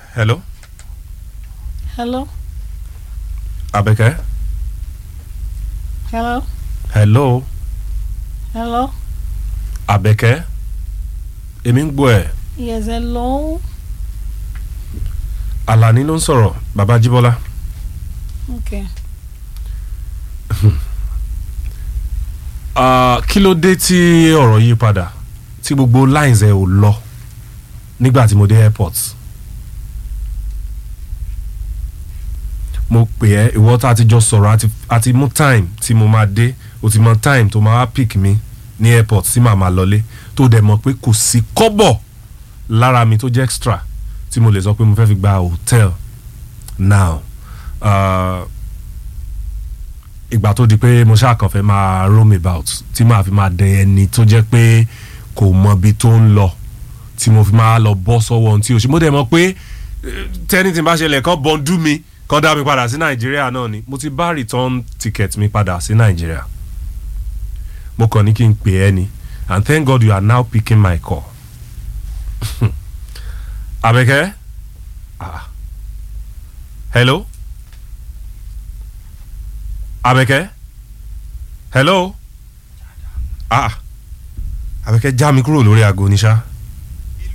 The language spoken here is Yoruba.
hello Hello? Abẹ́kẹ́ Hello? hello Hello? Abẹ́kẹ́ èmi ń gbọ́ ẹ̀ Yes, hello? Àlàní ló ń sọ̀rọ̀ bàbá Jíbọ́lá Okay. Ah, kí ló dé tí ọ̀rọ̀ yí padà tí gbogbo lines ẹ̀ ò lọ nígbà tí mo dé airport mo pè ẹ́ ìwọ tá a ti jọ sọ̀rọ̀ àti àti mú time tí mo máa dé o ti mọ time tó máa wá pick mi ní airport tí màá máa lọlé tó dẹ̀ mọ̀ pé kò sí kọ́bọ̀ lára mi tó jẹ́ extra tí mo lè sọ pé mo fẹ́ fi gba hotel now uh, ìgbà tó di pé mo ṣáà kàn fẹ́ máa roam about tí màá fi máa dẹ ẹni tó jẹ́ pé kò mọ ibi tó ń lọ tí mo fi máa lọ bọ́ sọ́wọ́ ohun tí o ṣe mo dẹ̀ mọ̀ pé eh, tẹ́ni tí n bá ṣẹlẹ̀ kán bọ́ndú mi kán dá mi padà sí nàìjíríà náà ni mo ti bá return ticket mi padà sí nàìjíríà mo kàn ní kí n pè ẹ́ ni and thank God you are now picking my call Abẹ́kẹ́ ah hello Abẹ́kẹ́ hello ah Abẹ́kẹ́ já mi kúrò lórí aago ní ṣá